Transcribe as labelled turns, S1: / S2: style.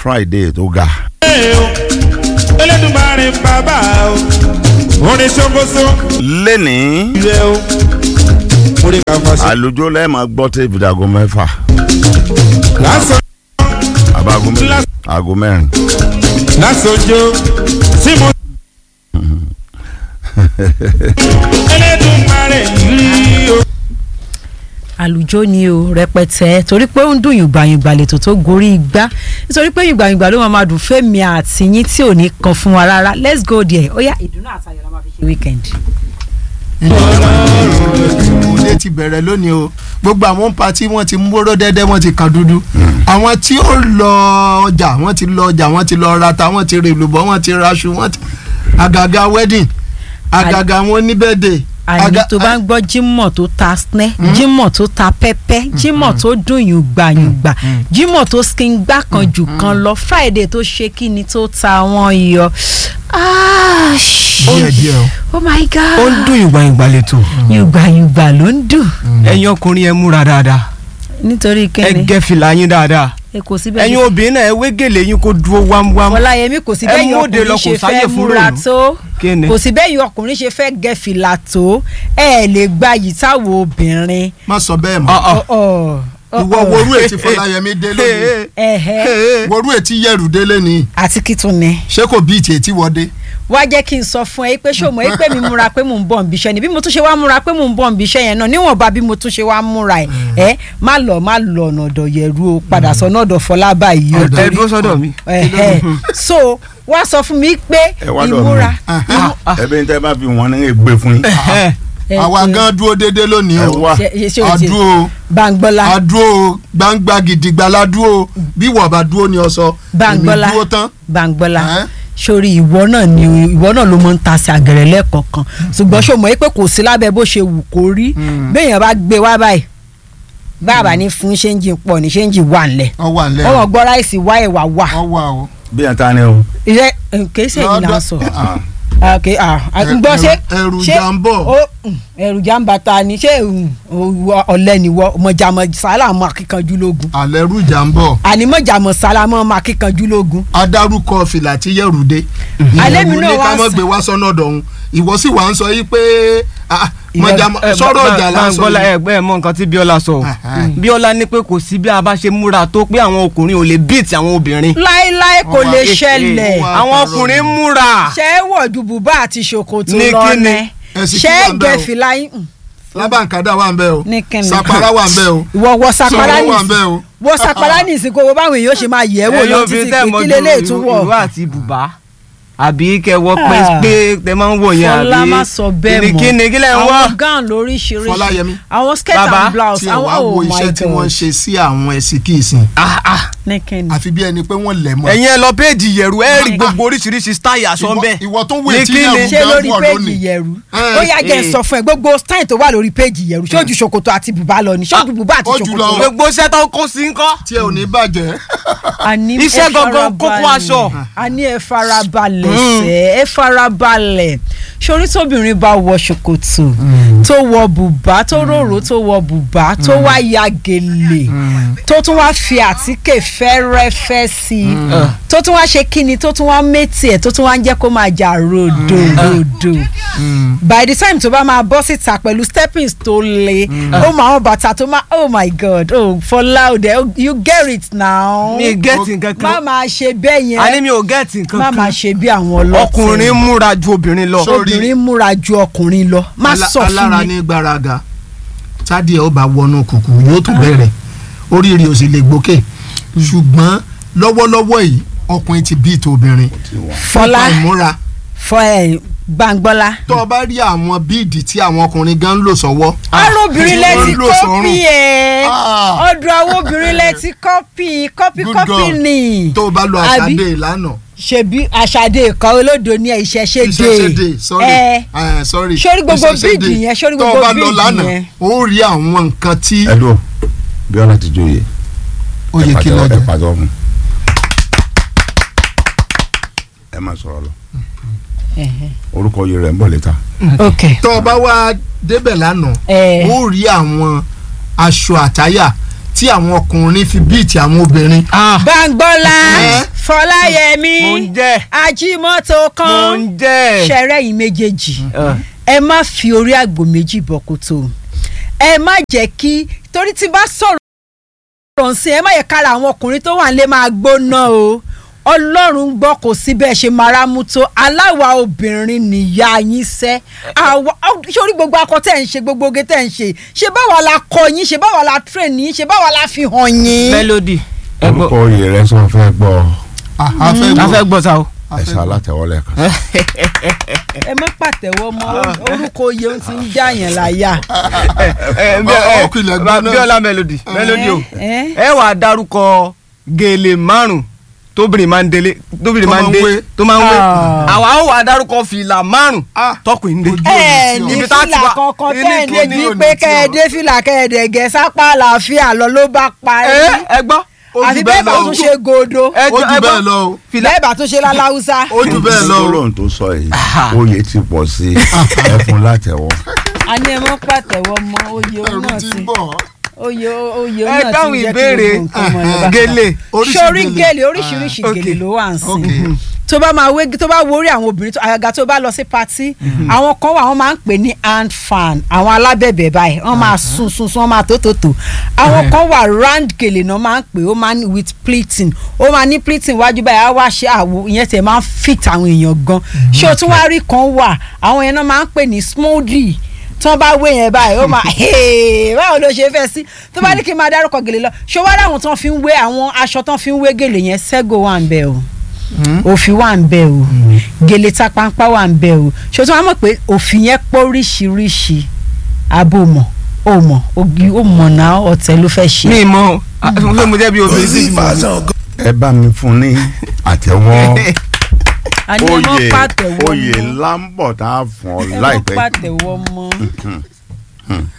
S1: friday tó ga.
S2: Elédùmarè bàbá o orin ṣokoṣo
S1: lẹ́nìí
S2: ilé o orin kàfàṣẹ.
S1: àlùjọ lẹ́ẹ̀ma gbọ́ tẹ́ ìfìdàgọ́ mẹ́fà
S2: lásán
S1: àbágo mẹ́rin àgọ́ mẹ́rin.
S2: lásòjò tí mo. Elédùmarè yìí o.
S3: àlùjọ ni o rẹpẹtẹ torí pé ó ń dùn yùngbàyùngbà lètò tó gorí igbá nítorí pé yùngbàyùngbà ló máa ma dùn fẹ́mi àti yín tí ò ní kan fún wa rárá let's go there ó yá ìdùnnú àtayọ̀ la máa fi ṣe weekend.
S4: ilé ti bẹ̀rẹ̀ lónìí o gbogbo àwọn pati wọ́n ti múró dẹ́dẹ́ wọ́n ti kan dúdú àwọn tí ó lọ ọjà wọ́n ti lọ ọjà wọ́n ti lọ rata wọ́n ti rè lùbọ́ wọ́n ti raṣu wọ́n ti àgàgà wedding àgàgà wọn níbẹ̀dẹ̀
S3: àní tó bá ń gbọ́ jímọ̀ tó ta snẹ́ jímọ̀ tó ta pẹ́pẹ́ jímọ̀ tó dùn yùngbàyùngbà jímọ̀ tó skin gbá kan jù kan lọ friday tó ṣe kí ni tó ta wọ́n yọ. Ah, shit.
S4: díẹ̀ díẹ̀ o
S3: oh my god
S5: ó ń dùn yùngbàyùngbà lẹ́tọ̀
S3: yùngbàyùngbà ló ń dùn
S5: ẹ̀yin ọkùnrin ẹ múra dáadáa
S3: nítorí
S5: ẹ
S3: kẹ́ni
S5: gẹ́ fìlà yín dáadáa
S3: ẹ kò síbẹ̀
S5: ẹ̀yin obìnrin náà ẹ wé gèlè yín kó dúró wámúwámú
S3: ọláyẹmí kò sí
S5: ẹ
S3: bẹ́ẹ̀ yọ
S5: móde lọ,
S3: ọkùnrin
S5: kò
S3: ṣe
S5: sáyè
S3: fẹ́
S5: fún
S3: múra
S5: rònú.
S3: tó
S5: Kí ni?
S3: kò sí bẹ́ẹ̀ yọ ọkùnrin ṣe fẹ́ gẹ fìlà tó ẹ lè gba yìí táwọn obìnrin.
S4: má sọ bẹ́ẹ̀ mọ́
S5: Ọ̀, ọ̀.
S3: Ọ̀, ọ̀,
S4: ìwọ
S3: ọ̀.
S4: worú ètí fọláyẹmí dé lónìí
S3: Ẹ̀hẹ́.
S4: worú ètí yẹrù dé lónìí
S3: àti kí tún ni.
S4: ṣé kò bí ìtì ètí wọdé
S3: wá jẹ́ kí n sọ fún ẹ pé ṣó mọ̀ ẹ́ pé mi múra pé mò ń bọ̀ nbí iṣẹ́ ni bí mo tún ṣe wá múra pé mò ń bọ̀ nbí iṣẹ́ yẹn náà níwọ̀nba bí mo tún ṣe wá múra ẹ̀ ẹ́ má lọ má lọ ọ̀nà ọ̀dọ̀ yẹ̀rù o padà sọ́nà ọ̀dọ̀ Fọlábà yìí o.
S5: ẹ dúró sọ́dọ̀ mi.
S3: Ẹ̀hẹ́. so wá sọ fún mi pé
S1: Ẹ wá dọ̀
S3: ìmúra
S1: ẹbí ní tẹ́ bá fi wọn ní gbé fún yín.
S5: Ẹ,
S3: ẹ,
S4: àwa
S3: ẹ,
S4: gan dúró déédéé lónìí
S1: ẹ
S4: o
S1: wá
S3: ṣe- ṣe- ṣe o ti-
S4: àdúró
S3: Báńgbọ́lá
S4: àdúró gbangba gidigba ládúró bí wọ́n bá dúró ni ọ sọ
S3: Báńgbọ́lá
S4: èmi dúró tán
S3: Báńgbọ́lá
S4: Ẹ́?
S3: sórí ìwọ náà ni ìwọ náà ló mọ ń ta sí àgẹ̀rẹ̀ lẹ́ẹ̀kọ̀ọ̀kan ṣùgbọ́n ṣó mọ̀ ẹ́ pé kò sí lábẹ́ bó ṣe wù kó rí béèyàn bá gbé wá báyìí bàbá ní fún ṣéǹjì pọ̀ ní ṣéǹjì wà ńlẹ̀
S4: ọ wà nílẹ̀
S3: ọmọ gbọ́ ráìsì wá ẹ̀wà wà
S4: ọ wà o.
S1: bí yẹn ta ni o.
S3: ìrẹ́ kèésì èyí là ń sọ ok ah ah,
S4: Ẹ-
S3: gbọ́ ṣé
S4: ẹrù
S3: ṣé-
S4: jà ń bọ̀.
S3: ó, mm, ẹrù jà ń bá ta ni ṣé mm, òwò ọ̀lẹ́ nìwọ mọ̀jàmọ̀ sálámù akíkanjú lógun
S4: alẹ́ rújà ń bọ̀
S3: àní mọ̀jàmọ̀ sálámù akíkanjú lógun
S4: adarúkọ fìlà tí yẹ̀rù dé.
S3: Alẹ́ mi
S4: ìyẹn
S3: náà
S4: ní ká
S3: wá
S4: mọ̀
S3: sọ-
S4: gbé wá sọ́nà ọ̀dọ̀ òun ìwọ sì wà ń sọ yí pé ah, mọ̀jàmọ̀-
S5: ẹ,
S4: sọ̀rọ̀
S5: Bá-
S4: ọjà lásán
S5: Báńgbọ́lá
S4: yìí.
S5: ẹgbẹ́ ẹ mọ nǹkan tí Bíọ́lá sọ o.
S4: Ẹ̀hẹ́.
S5: Bíọ́lá ní pé kò sí bí a bá ṣe múra tó pé àwọn ọkùnrin ò lè bíìtì àwọn obìnrin.
S3: láéláé kò
S4: Ọmọ
S3: lè
S4: kékeré.
S3: ṣẹlẹ̀
S4: Wà á
S5: àwọn
S4: parọ́
S5: ọkùnrin
S4: ni.
S5: múra.
S3: ṣé ẹ wọ̀ ju bùbá àti ṣòkòtò
S5: Ní
S3: lọ
S5: kíni?
S3: nẹ
S4: Ẹ̀sìn
S3: ṣé
S4: kí
S3: ẹ
S4: wà ń bẹ̀
S3: gẹ
S4: o?
S3: fìlà yín mm,
S4: lábàǹkádà wà ń bẹ̀ o
S3: Ní kíni?
S4: sapara wà ń bẹ̀ o
S3: ìwọ wọ sapara
S4: Sọ̀rọ̀ wà ń
S3: nìsín
S4: bẹ̀ o.
S3: wọ sapara nìsín kó wo báwọn èèyàn ṣe máa yẹ̀ ẹ́ wò
S5: Ẹ̀yin
S3: lọ
S5: obìnrin
S3: títí
S5: tẹ́
S3: pé
S5: mọ
S3: kí
S5: ju
S3: lélẹ́yìí tún wọ̀
S5: ìró àti bùbá àbí kẹ wọ pé
S3: Ah.
S5: pé tẹ máa ń wọ yẹn àbí
S3: Fọlá má sọ bẹ́ẹ̀ mọ́
S5: kíni kí lẹ ń wọ.
S3: àwọn gown lóríṣiríṣi
S4: Fọláyẹmí.
S3: àwọn skirt
S5: Bàbá,
S3: and blouse
S4: tí ẹ
S3: àwọn
S4: wá
S3: oh
S4: wo
S3: my
S4: iṣẹ́ tí wọ́n ń
S3: God
S4: ṣe sí àwọn ẹ̀sìn kì í sìn
S5: Ah, ah.
S3: ní kíni.
S4: àfi bí ẹni pé wọ́n lẹ̀ mọ́
S5: ẹ̀yin ẹ lọ péèjì yẹ̀rù ẹ rí gbogbo oríṣiríṣi style aṣọ
S4: Ìwọ-
S5: ń bẹ.
S4: ìwọ tó wé
S5: Ní
S4: tí
S5: kíni?
S4: yẹ̀rù
S3: ṣé
S4: gan
S3: lórí
S4: wọ̀
S3: péjì
S4: lónìí.
S3: yẹ̀rù
S4: Eh,
S3: ó yá jẹ́ ń
S5: eh.
S3: sọ fún ẹ gbogbo style tó wà lórí péjì yẹ̀rù ṣé ojú ṣòkòtò àti bùbá lọ ni ṣé ojú bùbá àti
S4: ó jù lọ.
S3: ṣòkòtò lọ.
S5: gbogbo iṣẹ́ tó kó sí ń kọ́.
S4: tí ẹ ò ní bàjẹ́
S3: àní
S5: Iṣẹ́
S3: ẹ
S5: gangan kókó
S3: farabalẹ̀.
S5: aṣọ.
S3: àní ẹ farabalẹ̀ sẹ́ ẹ farabalẹ̀ sórí tóbìnrin bá wọ ṣòkòtò tó wọ bùbá tó rorò tó wọ bùbá tó wá ya gèlè tó tún wá fi àtíkè fẹ́rẹ́fẹ́ sí i tó tún wá ṣe kíni tó tún wá métì ẹ̀ tó tún wá ń jẹ́ kó máa jà ròdò ròdò by the time tó bá máa bọ́ síta pẹ̀lú steppings tó le ó máa wọn bàtà tó máa oh my god oh Fọlá òde oh, you get it now
S5: mi gẹ́ẹ̀tì nǹkan
S3: má
S5: kan
S3: máa ṣe bẹ́ẹ̀
S5: a ní
S3: yẹn
S5: mi ò gẹ́ẹ̀tì nǹkan
S3: má máa
S5: kan
S3: ṣe bí àwọn ọlọ́tí
S5: ọkùnrin múra ju obìnrin lọ.
S4: Sórí-
S3: obìnrin múra ju ọkùnrin lọ má
S4: Ala-
S3: sọ fún
S4: alára
S3: mi
S4: ní gbáraga tádì ẹ ó bá wọnú kùkù yóò tún bẹ̀rẹ̀ oríire ò sì lè gbókè ṣùgbọ́n lọ́wọ́lọ́wọ́ yìí ọkùnrin ti bí ìtò obìnrin
S3: Fọlá
S4: nípa ìmúra
S3: fọ ẹ Gbàngbọ́lá
S4: tó o bá rí àwọn bíìdì tí àwọn ọkùnrin gan ń lò sọ́wọ́
S3: arúbìnrin
S4: tí
S3: lẹ́tí
S4: wọ́n ń lò sọ́rùn.
S3: kọ́pì ẹ̀
S4: Ah.
S3: ọ̀dọ̀ àwọn obìnrin lẹ́tí kọ́pì kọ́pì
S4: Good
S3: kọ́pì
S4: God.
S3: ni
S4: tó o bá lo
S3: Àbí?
S4: àṣàdé ìlànà
S3: ṣebí àṣàdé ìkọ́ olódo ní ìṣẹ̀ṣe dé
S4: ìṣẹ̀ṣẹ̀dé sorry
S3: ẹ
S4: eh, sorry
S3: Sórí gbogbo
S4: ìṣẹ̀ṣẹ̀dé.
S3: bíìdì yẹn, sórí
S4: tó o
S3: gbogbo
S4: bá lọ
S3: bíìdì
S4: lánàá
S3: yẹn.
S4: ó rí àwọn nǹkan tí
S1: ẹ dúró Bíọ́lá ti jóye.
S4: ó yẹ kí
S1: ẹ
S4: lọ́jọ́
S1: pàtó fún. ẹ máa sọ̀rọ̀ lọ orúkọ yìí rẹ̀ ń bọ̀ létà.
S3: ok
S4: tó o bá wá débẹ̀ lánàá
S3: ẹ
S4: ó rí àwọn aṣọ àtáyà tí àwọn ọkùnrin fi bíìtì àwọn obìnrin
S3: Gbàngbọ́lá
S4: Eh?
S3: fọláyẹmí
S5: Mò ń jẹ́.
S3: ajímọ́tò
S5: mo
S3: kan
S5: ń jẹ́.
S3: ṣẹ̀rẹ́ yìí méjèèjì
S5: Ẹ.
S3: ẹ má fi orí àgbò méjì bọ̀ kòtò ẹ má jẹ́ kí torí tí bá sọ̀rọ̀ sí ẹ má yẹ kára àwọn ọkùnrin tó wà nílé máa gbóná o ọlọ́run ń gbọ́ kò sí bẹ́ẹ̀ ṣe mara mú tó aláwa obìnrin nìyá yín sẹ́ àwa sórí gbogbo akọ tẹ̀ ń ṣe gbogbo oge tẹ̀ ń ṣe ṣe báwa la kọ yín ṣe báwa la train yín ṣe báwa la fi hàn yín.
S5: melody. ẹ gbọ́
S1: orúkọ oyè rẹ sọ fẹ́ gbọ́
S4: Ah, a fẹ́
S5: a
S4: gbọ́
S5: fẹ́ gbọ́ sa o.
S4: a
S1: ẹ
S4: fẹ́
S1: ṣe
S4: gbọ́.
S1: alátẹ̀wọ́lẹ̀ kan.
S3: ẹ má pàtẹ́wọ́ mọ́ orúkọ oyè ń ti ń já yẹn láyà.
S5: ẹ
S4: Ọ- ọkùnrin ẹgbẹ́ náà.
S5: bíọ́lá melody melody o.
S3: ẹ
S5: ẹ wàá dárúkọ gèlè márùn tóbìnrin máa ń délé tóbìnrin
S4: Tó
S5: máa ń
S4: máa ń
S5: dé
S4: wé.
S5: tó máa ń wé
S3: Ah.
S5: àwa ó wàá dárúkọ fìlà márùn
S4: Ah.
S5: tọkùnrin dé.
S4: Ojú
S3: ẹ ní
S5: Ibi tá a ti
S3: fìlà
S5: wá-
S3: kankan
S5: ní
S3: tẹ́ ẹ
S5: kò
S3: lè
S4: ní
S3: bí
S4: òní
S3: pé
S4: tí
S3: kẹ́ ẹ
S4: o.
S3: dé fìlà kẹ́ ẹ dẹ̀gẹ́ sápá àlàáfíà lọ ló bá parí
S5: ẹ ẹ gbọ́.
S4: Ó
S3: àfi
S4: jù
S3: bẹ́ẹ̀
S4: bẹ́ẹ̀
S3: bá
S4: lọ.
S3: tún ṣe gòdó
S5: ẹ
S4: ó
S5: jọ-
S4: jù
S5: ẹ
S4: bẹ́ẹ̀
S5: gbọ́.
S4: lọ o
S5: fìlà
S3: bẹ́ẹ̀ bá tún ṣe láláúsá.
S4: ó jù bẹ́ẹ̀ lọ o
S1: gbólóhùn tó sọ yìí oyè ti pọ̀ sí ẹ fún látẹ̀wọ́.
S3: a ní ẹ mọ́ pàtẹ́wọ́ mọ́ oyè
S4: ẹ̀rù
S3: náà
S4: ti
S3: ti
S4: bọ̀
S3: oyè oyè
S5: ẹ
S3: náà ti
S5: dáhùn
S3: ń jẹ́ kí
S5: ìbéèrè
S3: gbogbo nǹkan mọ̀ ní bàtà.
S5: gèlè.
S4: Oríṣi
S3: sórí
S4: gèlè.
S3: gèlè oríṣiríṣi
S5: Ah,
S3: gèlè
S5: okay.
S3: ló wà ń sìn
S4: Okay.
S3: tó bá máa wé tó bá wo orí àwọn obìnrin tó àgàgà tó bá lọ sí patí àwọn kan wà wọ́n máa ń pè ní hand fan àwọn alábẹ̀bẹ̀ báyìí wọ́n máa sun sun sun wọ́n máa tó tó tó àwọn kan wà round gèlè náà máa ń pè ó máa ń with pleating ó máa ní pleating wájú báyìí á wá ṣe àwo ìyẹn tẹ̀ máa ń fit àwọn èèyàn gan ṣé o tún wá rí kan wà àwọn yẹn náà máa ń pè ní smoothie tí wọ́n bá wé yẹn báyìí ó máa "Hey, báwo ló ṣe fẹ́ sí tó bá ní kí n máa dárúkọ gèlè lọ ṣọwọ́n àwọn tán fi ń wé àwọn aṣọ tán fi ń wé gèlè yẹn sẹ́gò wà ń bẹ̀ o òfin wà ń bẹ̀ o gèlè tapampa wà ń bẹ̀ o ṣé o tún wá mọ̀ pé òfin yẹn pọ̀ oríṣiríṣi abo mọ̀ o mọ̀ ogi o mọ̀ náà ọ̀tẹ̀ ló fẹ́ ṣe.
S5: mi mọ ṣé mo jẹ́ bí obìnrin sí ìmọ̀
S1: ẹ bá mi fún ní àtẹ̀wọ́
S3: a ní ẹ mọ́
S1: oyè
S3: pàtẹ́wọ́
S1: oyè
S3: mọ́
S1: ńlá ń bọ̀ tá a fún ọ
S3: ẹ mọ́
S1: láìpẹ́.
S3: pàtẹ́wọ́ mọ́